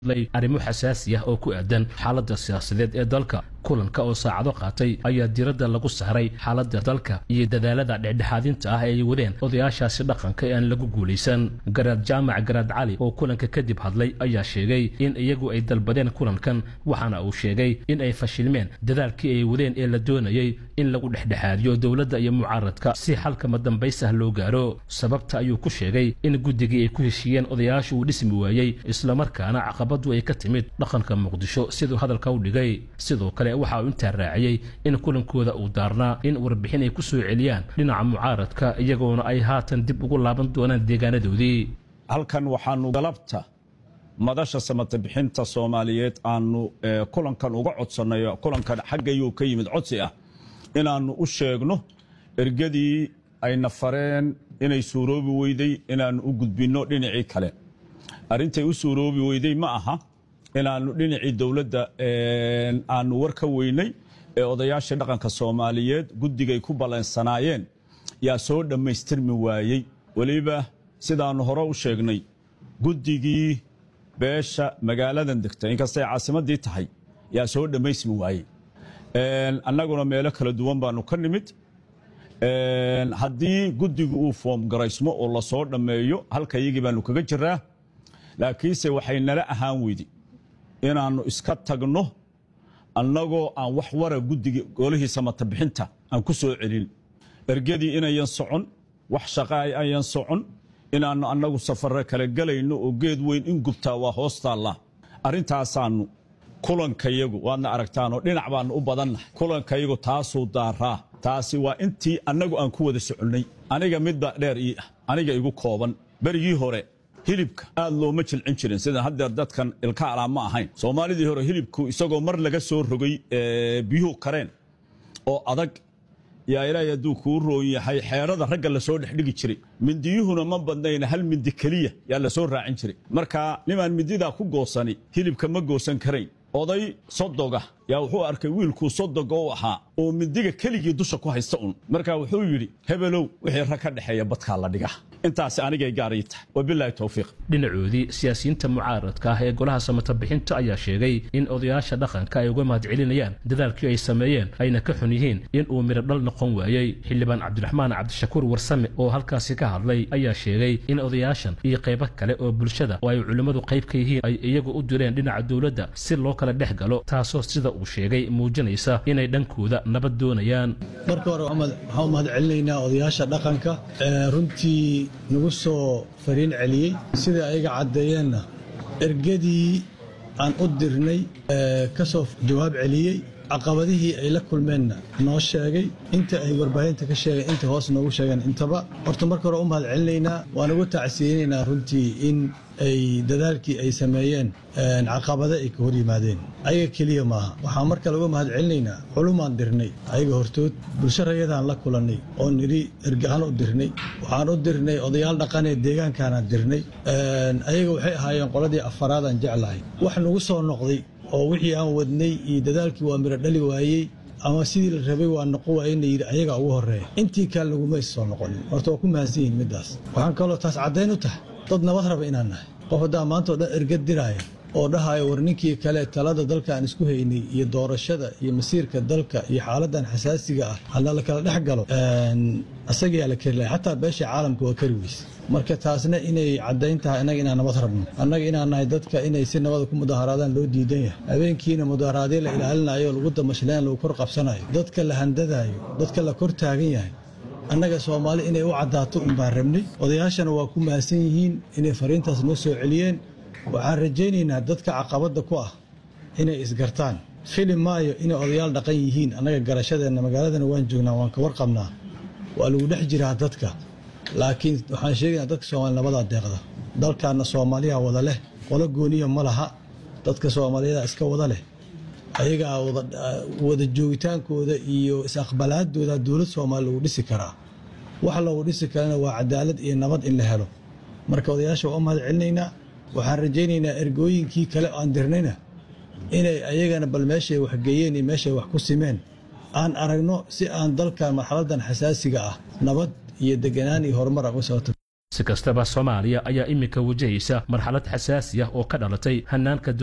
arrimo xasaasi ah oo ku aadan xaaladda siyaasadeed ee dalka kulanka oo saacado qaatay ayaa diiradda lagu saaray xaaladda dalka iyo dadaalada dhexdhexaadinta ah ee ay wadeen odayaashaasi dhaqanka ee aan lagu guulaysan garaad jaamac garaad cali oo kulanka kadib hadlay ayaa sheegay in iyagu ay dalbadeen kulankan waxaana uu sheegay in ay fashilmeen dadaalkii ay wadeen ee la doonayey in lagu dhexdhexaadiyo dowladda iyo mucaaradka si xalkama dambays ah loo gaaro sababta ayuu ku sheegay in guddigii ay ku heshiiyeen odayaashu uu dhismi waayey islamarkaana caqabadu ay ka timid dhaqanka muqdisho siduu hadalka u dhigay sidoo kale waxa uu intaa raaciyey in kulankooda uu daarnaa in warbixin ay ku soo celiyaan dhinaca mucaaradka iyagoona ay haatan dib ugu laaban doonaan deegaanadoodii halkan waxaanu galabta madasha samata bixinta soomaaliyeed aanu kulankan uga codsannay kulankan xaggayuu ka yimid codsi ah inaannu u sheegno ergadii ayna fareen inay suuroobi weyday inaannu u gudbinno dhinacii kale arrintay u suuroobi weyday ma aha inaannu dhinacii dowladda aanu war ka weynay ee odayaashii dhaqanka soomaaliyeed guddigay ku ballansanaayeen yaa soo dhammaystirmi waayey weliba sidaannu hore u sheegnay guddigii beesha magaaladan degta inkastay caasimaddii tahay yaa soo dhammaysmi waayey annaguna meelo kala duwan baanu ka nimid haddii guddigu uu foomgaraysmo oo la soo dhammeeyo halka iyagii baanu kaga jiraa laakiinse waxay nala ahaan weydi inaannu iska tagno annagoo aan wax wara guddiga golihii samata bixinta aan ku soo celin ergadii inayan socon wax shaqa ayan socon inaannu annagu safarre kala gelayno oo geed weyn in gubtaa waa hoos taallaa arrintaasaannu kulankayagu waadna aragtaanoo dhinac baannu u badannahay kulankayagu taasuu daaraa taasi waa intii annagu aan ku wada soconnay aniga midba dheer ii ah aniga igu kooban berigii hore hilibka aad looma jilcin jirin sida haddeer dadkan ilka alaa ma ahayn soomaalidii hore hilibku isagoo mar laga soo rogay biyuhu kareen oo adag yaa ilaahay hadduu kuu roon yahay xeerada ragga lasoo dhexdhigi jiray mindiyuhuna ma badnayna hal mindi keliya yaa lasoo raacin jiray marka nimaan mindidaa ku goosani hilibka ma goosan karayn oday sodoga yaa wuxuu arkay wiilkuu sodoga u ahaa oo mindiga keligii dusha ku haysta un marka wuxuu yidhi hebelow wixii rag ka dhexeeya badkaa la dhiga intaasi anigay gaaray tahay wabilaahi towfiiq dhinacoodii siyaasiyiinta mucaaradka ah ee golaha samata bixinta ayaa sheegay in odayaasha dhaqanka ay uga mahad celinayaan dadaalkii ay sameeyeen ayna ka xun yihiin in uu midho dhal noqon waayey xildhibaan cabdiraxmaan cabdishakuur warsame oo halkaasi ka hadlay ayaa sheegay in odayaashan iyo qaybo kale oo bulshada oo ay culimmadu qayb ka yihiin ay iyagu u direen dhinaca dowladda si loo kala dhex galo taasoo sida uu sheegay muujinaysa inay dhankooda nabad doonayaan marka hore waxaan u mahad celinaynaa odayaasha dhaqanka runtii nagu soo fariin celiyey sida ayaga caddeeyeenna ergadii aan u dirnay ka soo jawaab celiyey caqabadihii ay la kulmeenna noo sheegay inta ay warbaahinta ka sheegeen inta hoos noogu sheegeen intaba horta marka hore u mahad celinaynaa waan ugu tacsiyeynaynaa runtii in ay dadaalkii ay sameeyeen caqabado ay ka hor yimaadeen ayaga keliya maaha waxaan mar kale uga mahad celinaynaa culumaan dirnay ayaga hortood bulsho rayadaan la kulannay oo nidhi ergahaan u dirnay waxaan u dirnay odayaal dhaqanee deegaankaanaan dirnay ayaga waxay ahaayeen qoladii afaraadaan jeclahay wax nagu soo noqday oo wixii aan wadnay iyo dadaalkii waa miro dhali waayey ama sidii la rabay waa noqon waayena yidhi ayagaa ugu horreeya intii kale nagumays soo noqonin horta waa ku mahadsan yihin middaas waxaan kaloo taas caddayn u tahay dad nabad raba inaan nahay qof haddaa maanta o dhan ergad diraaya oo dhahaayo war ninkii kale talada dalka aan isku haynay iyo doorashada iyo masiirka dalka iyo xaaladan xasaasiga ah hadna la kala dhex galo asagayaa la keri lahay xataa beesha caalamka waa kari weyse marka taasna inay caddayn tahay annaga inaan nabad rabno annaga inaan nahay dadka inay si nabada ku mudaharaadaan loo diidan yahay habeenkiina mudaharaadyo la ilaalinayo lagu damashlayn lagu kor qabsanayo dadka la handadaayo dadka la kor taagan yahay annaga soomaali inay u caddaato un baan rabnay odayaashana waa ku mahadsan yihiin inay fariintaas noo soo celiyeen waxaan rajaynaynaa dadka caqabadda ku ah inay isgartaan fili maayo inay odayaal dhaqan yihiin annaga garashadeenna magaaladana waan joognaa waan ka warqabnaa waa lagu dhex jiraa dadka laakiin waxaan sheegaynaa dadka soomaali nabadaa deeqda dalkaanna soomaaliya wada leh qolo gooniya ma laha dadka soomaaliyada iska wada leh ayagaa wada joogitaankooda iyo is-aqbalaadooda dowlad soomaali lagu dhisi karaa wax lagu dhisi karana waa cadaalad iyo nabad in la helo marka odayaasha waa u mahad celinaynaa waxaan rajaynaynaa ergooyinkii kale aan dirnayna inay ayagana bal meeshay wax geeyeen iyo meeshay wax ku simeen aan aragno si aan dalkan marxaladan xasaasiga ah nabad iyo deganaan iyo horumar aan u soo si kastaba soomaaliya ayaa iminka wajahaysa marxalad xasaasi ah oo ka dhalatay hanaanka